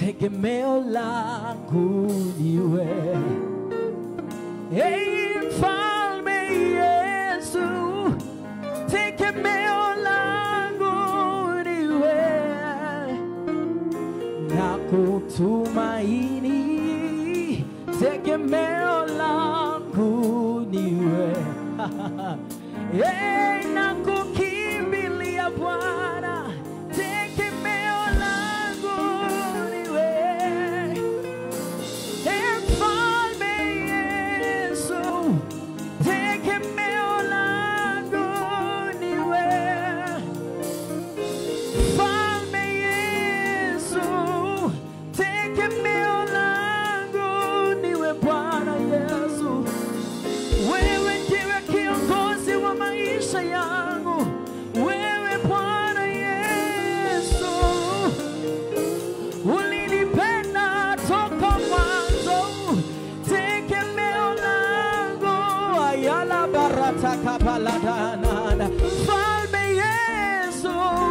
tegemeo langu niwe. Hey, mfalme Yesu, tegemeo langu niwe na kutumaini, tegemeo langu niwe. Hey, na kukimbilia Bwana, tegemeo langu niwe. Hey, mfalme Yesu, tegemeo langu niwe. Mfalme Yesu, tegemeo langu niwe Bwana Yesu. Wewe ndiwe kiongozi wa maisha yangu, wewe Bwana Yesu. Ulinipenda toka mwanzo, tegemeo langu ayala barata kapaladanana. Mfalme Yesu,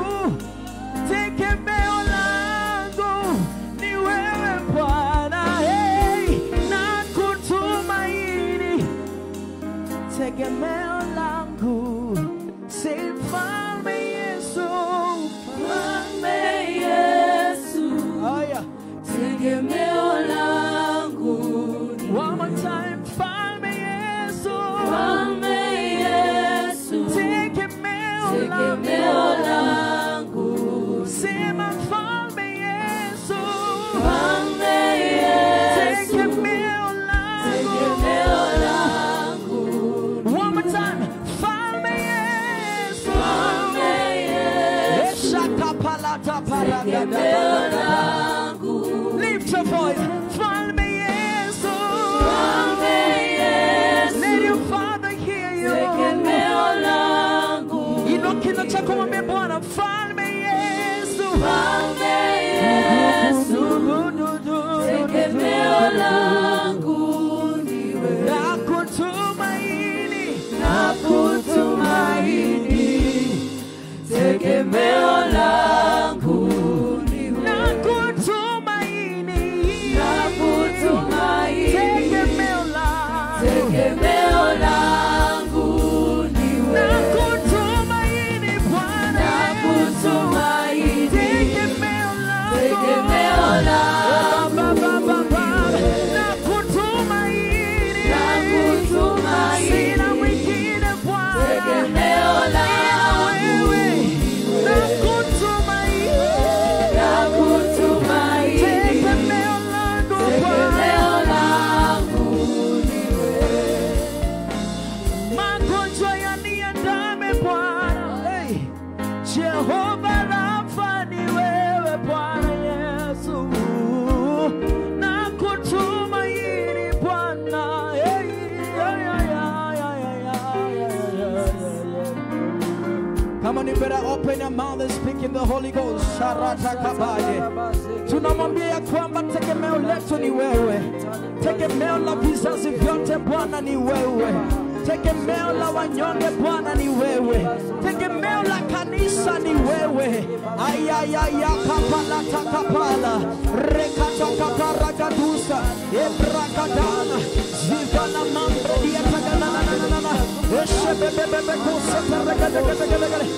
tegemeo langu ni wewe Bwana, hey, na kutumaini tegemeo langu si mfalme Yesu, Mfalme Yesu, Aya. tegemeo langu ni One more time, mfalme Yesu, Mfalme Yesu, tegemeo tegemeo langu, langu sema mfalme Yesu, Mfalme Yesu, tegemeo tegemeo langu. langu One more time, mfalme Yesu, Mfalme Yesu, Eshakapalata tegemeo paragada. langu Lift your voice, mfalme Yesu. Mfalme Yesu, Let your father hear you. tegemeo langu Inua kinywa chako mwambie Bwana, mfalme Yesu. Mfalme Yesu, tegemeo langu niwe Na kutumaini. na kutumaini, tegemeo langu niwe Na kutumaini. na kutumaini, Tegemeo langu. tegemeo langu niwe Na kutumaini Bwana na Yesu. kutumaini, Tegemeo langu. tegemeo langu Ba, ba, ba, ba. Na kutumaini. na kutumaini, Sina mwingine Bwana. tegemeo langu Na kutumaini. na kutumaini, Tegemeo langu Bwana. tegemeo langu Magonjwa yaniandame Bwana. Hey. Jehova Rafa ni wewe Bwana Yesu. Na kutumaini Bwana. Hey. Yeah, yeah, yeah, yeah, yeah, yeah, yeah, yeah, yeah. Come on, you better open your mouth and speak in the Holy Ghost. Sharata kabaye. Tunamwambia ya kwamba tegemeo letu ni wewe, tegemeo la vizazi vyote Bwana ni wewe, tegemeo la wanyonge Bwana ni wewe, tegemeo la kanisa ni wewe. Ayayaya kapala takapala rekata kaparagadusa ebrakadana zivana mambre diataganananana eshebebebebe kuseteregadegedegedegede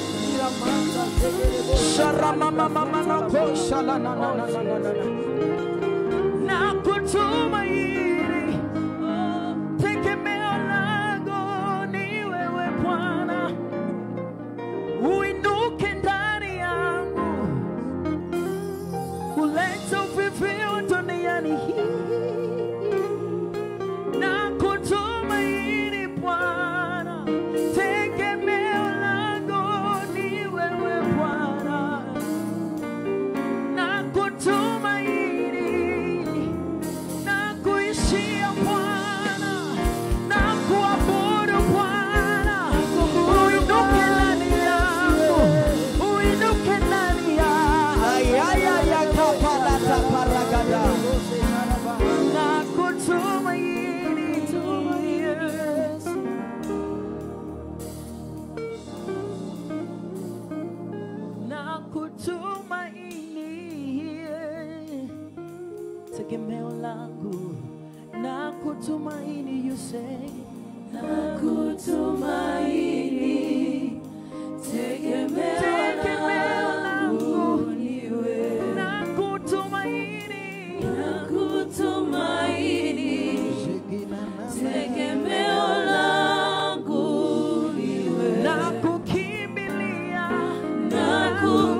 na kutumaini tegemeo langu ni wewe Bwana, uinuke ndani yangu, ulete uvivio duniani hii na kutumaini Bwana, tegemeo langu ni wewe Bwana, na kutumaini na kuishi tegemeo langu na kutumaini you say Nakutumaini, tegemeo Tegemeo langu langu. ni wewe. na kutumaini Nakutumaini, tegemeo langu ni wewe. na kukimbilia Nakutumaini,